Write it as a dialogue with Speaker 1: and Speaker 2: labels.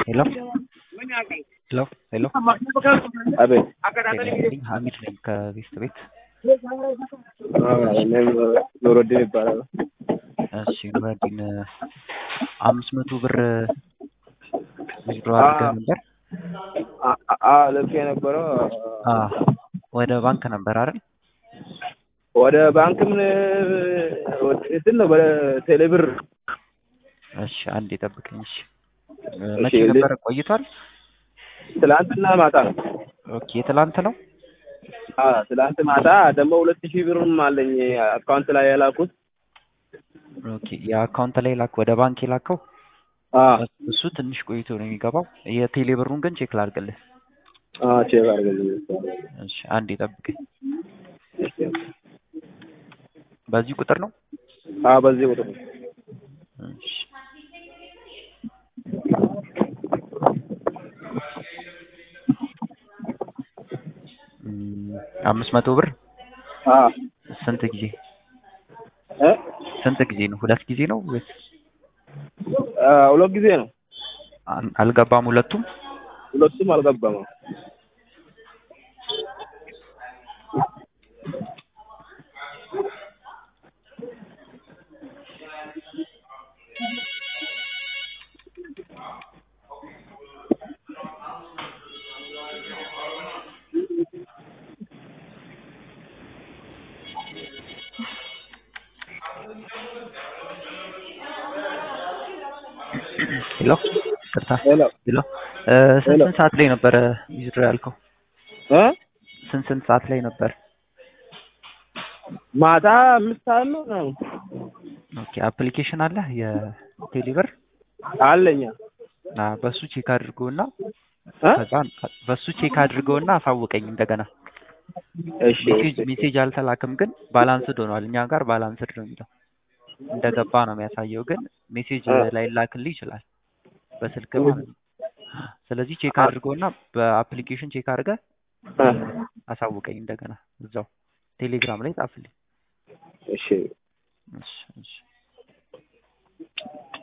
Speaker 1: ሄሎ ሄሎ ሄሎ
Speaker 2: አቤት
Speaker 1: ጤናልኝ ሀሚድ ነኝ ከቤስት ቤት
Speaker 2: እኔም ኑሮድን ይባላል።
Speaker 1: እሺ ኑረዲን አምስት መቶ ብር ዊዝድሮ አድርገህ ነበር
Speaker 2: ልክ የነበረው
Speaker 1: አ ወደ ባንክ ነበር አይደል
Speaker 2: ወደ ባንክም እንትን ነው በቴሌብር
Speaker 1: እሺ አንዴ ጠብቀኝ እሺ መቼ
Speaker 2: እሺ፣
Speaker 1: ነበር ቆይቷል
Speaker 2: ትላንትና ማታ ነው።
Speaker 1: ኦኬ ትላንት ነው
Speaker 2: አዎ ትላንት ማታ ደግሞ ሁለት ሺህ ብርም አለኝ አካውንት ላይ የላኩት።
Speaker 1: ኦኬ የአካውንት ላይ ላክ ወደ ባንክ የላከው
Speaker 2: አዎ
Speaker 1: እሱ ትንሽ ቆይቶ ነው የሚገባው የቴሌ ብሩን ግን ቼክ ላድርግልህ
Speaker 2: አዎ ቼክ አድርገልኝ።
Speaker 1: እሺ አንዴ ጠብቀኝ በዚህ ቁጥር ነው
Speaker 2: አዎ በዚህ ቁጥር ነው።
Speaker 1: እሺ እም፣ አምስት መቶ ብር
Speaker 2: አዎ
Speaker 1: ስንት ጊዜ
Speaker 2: እ
Speaker 1: ስንት ጊዜ ነው ሁለት ጊዜ ነው ወይስ
Speaker 2: አ፣ ሁለት ጊዜ ነው።
Speaker 1: አን- አልገባም ሁለቱም
Speaker 2: ሁለቱም አልገባም።
Speaker 1: ሄሎ ቅርታ
Speaker 2: ሄሎ
Speaker 1: ሄሎ እ፣ ስንት
Speaker 2: ሄሎ።
Speaker 1: ስንት ሰዓት ላይ ነበረ ዊዝድሮ ያልከው
Speaker 2: እ
Speaker 1: ስንት ስንት ሰዓት ላይ ነበር
Speaker 2: ማታ አምስት ሰዓት ነው ምናምን
Speaker 1: ኦኬ አፕሊኬሽን አለ የቴሌብር
Speaker 2: አለኛ
Speaker 1: ና በሱ ቼክ አድርገውና
Speaker 2: እ
Speaker 1: ከዛ በሱ ቼክ አድርገውና አሳውቀኝ እንደገና
Speaker 2: እሺ
Speaker 1: ሜሴጅ ሜሴጅ አልተላክም ግን ባላንስድ ሆኗል እኛ ጋር ባላንስድ ነው የሚለው እንደገባ ነው የሚያሳየው ግን ሜሴጅ
Speaker 2: እ።
Speaker 1: ላይላክልህ ይችላል በስልክ ማለት ነው ስለዚህ ቼክ አድርገውና በአፕሊኬሽን ቼክ አድርገህ
Speaker 2: እ
Speaker 1: አሳውቀኝ እንደገና እዛው ቴሌግራም ላይ ጻፍልኝ
Speaker 2: እሺ
Speaker 1: እሺ እሺ